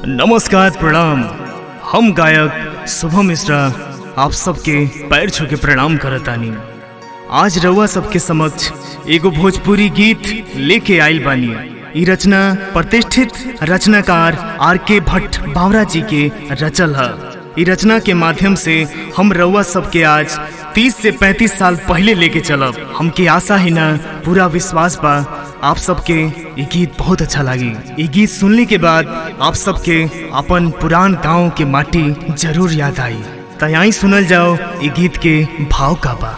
नमस्कार प्रणाम हम गायक शुभम मिश्रा आप सबके पैर छू के प्रणाम करतानी आज रउआ सबके समक्ष एगो भोजपुरी गीत लेके आइल बानी ई रचना प्रतिष्ठित रचनाकार आर के भट्ट बावरा जी के रचल है ई रचना के माध्यम से हम रउआ सबके आज 30 से 35 साल पहले लेके चलब हमके आशा ही ना पूरा विश्वास बा आप सबके ये गीत बहुत अच्छा लगी ये गीत सुनने के बाद आप सबके अपन पुरान गांव के माटी जरूर याद आई तो यहीं सुनल जाओ ये गीत के भाव का बा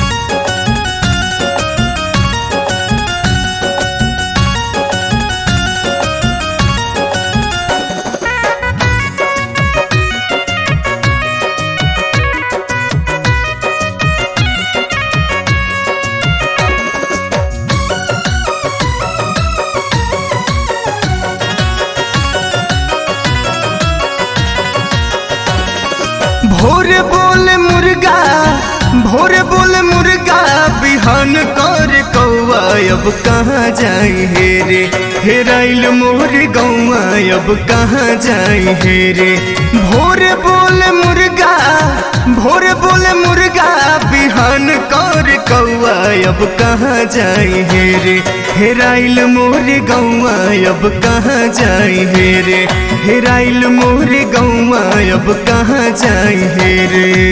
भोरे बोले मुर्गा भोरे बोले मुर्गा बिहान कर कौआ अब कहाँ जाई हे रे हेराइल मोर गौआ अब कहाँ जाई हे रे भोरे बोले मुर्गा भोरे बोले मुर्गा बिहान कर कौआ अब कहाँ जाई हे रे हेराइल मोर गौआ अब कहाँ जाई हे रे हेराइल मोर गौआ अब कहाँ जाई हे रे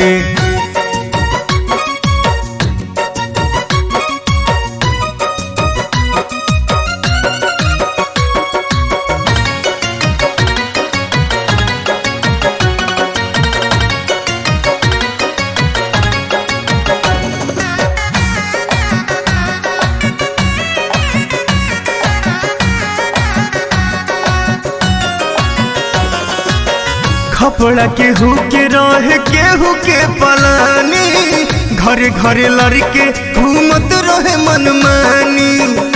खपड़ा केहू के रह केहू के पलानी घरे घरे लड़के घूमत रहे मनमानी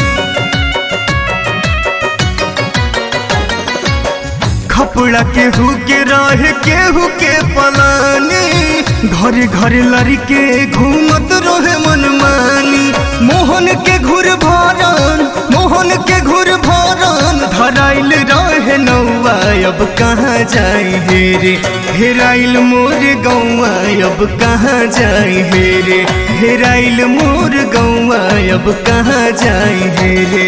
खपड़ा केहू के रह केहू के पलानी घरे घरे लड़के घूमत रहे मनमानी मोहन के घुर भरन मोहन के घुर भरन धराइल रहे नौआ अब कहाँ जाई हे रे हेराइल मोर गौआ अब कहाँ जाई हे रे हेराइल मोर गौआ अब कहाँ जाई हे रे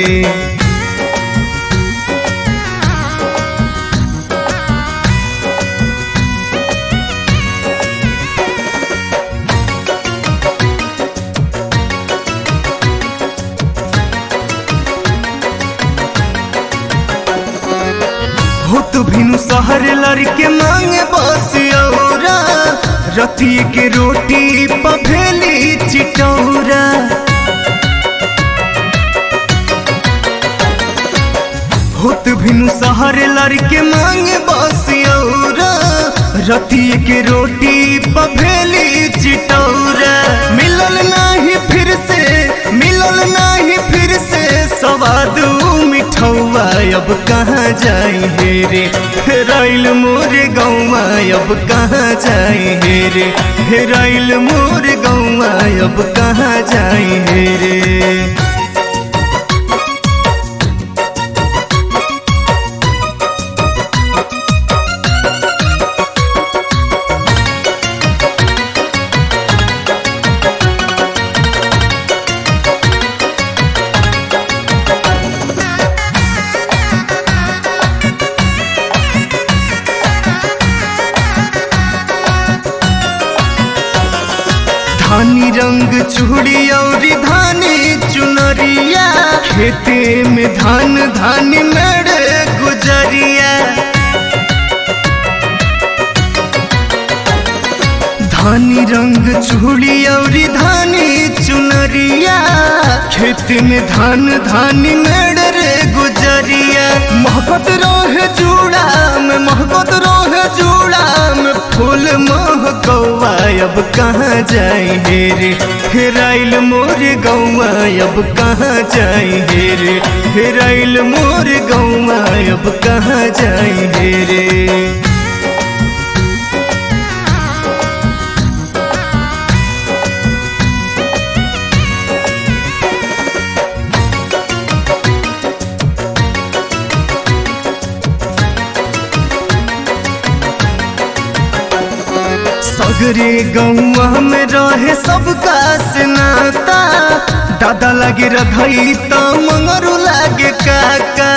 हो तो भिनु शहर लड़के मांगे बस औरा रती के रोटी पभेली चिटौरा होत भिनु शहर लड़के मांगे बस औरा रती के रोटी पभेली चिटौरा मिलल नाही फिर से मिलल नाही फिर से सवाद मिठौआ अब कहाँ जाई हे रे हेराइल मोर गौआ अब कहाँ जाई हे रे हेराइल मोर गौआ अब कहाँ जाई हे रे धानी रंग चूड़ी और धानी चुनरिया खेते में धान धानी मेड़ गुजरिया धानी रंग चूड़ी और धानी चुनरिया खेत में धान धानी मेड़ रे गुजरिया मोहब्बत रोहे जूड़ा में मोहब्बत रोहे जूड़ा में फूल मोह गौआ अब कहाँ जाई हे रे हेराइल मोर गौआ अब कहाँ जाई हे रे हेराइल मोर गौआ अब कहाँ जाई हे रे सगरे गौआ में रहे सबका स्नाता दादा लगे रधई तो मंगरू लागे काका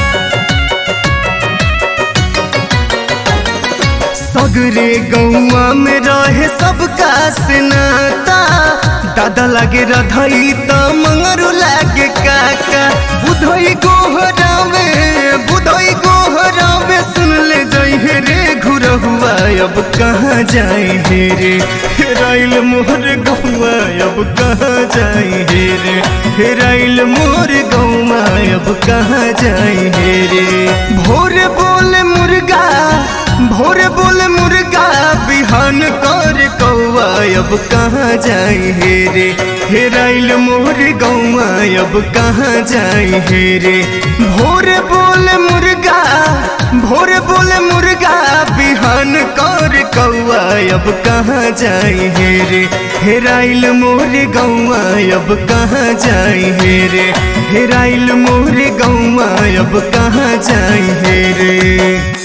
सगरे गौआ में रहे सबका स्नाता दादा लगे रधई तो मंगरू लागे काका बुधई गोहरावे बुधई गोहरावे सुन ले जई रे घुरहुआ अब कहाँ जाए हे रे हेराइल मोर गौआ अब कहाँ जाए हे रे हेराइल मोर गौआ अब कहाँ जाए हे रे भोर बोल मुर्गा भोर बोल मुर्गा बिहान कर कौआ अब कहाँ जाए हे रे हेराइल मोर गौआ अब कहाँ जाए हे रे भोर बोल मुर्गा भोर बोल मुर्गा बिहान कर कौआ अब कहाँ जाए हे रे हेराइल मोर गौआ अब कहाँ जाए हे रे हेराइल मोर गौआ अब कहाँ जाए हे रे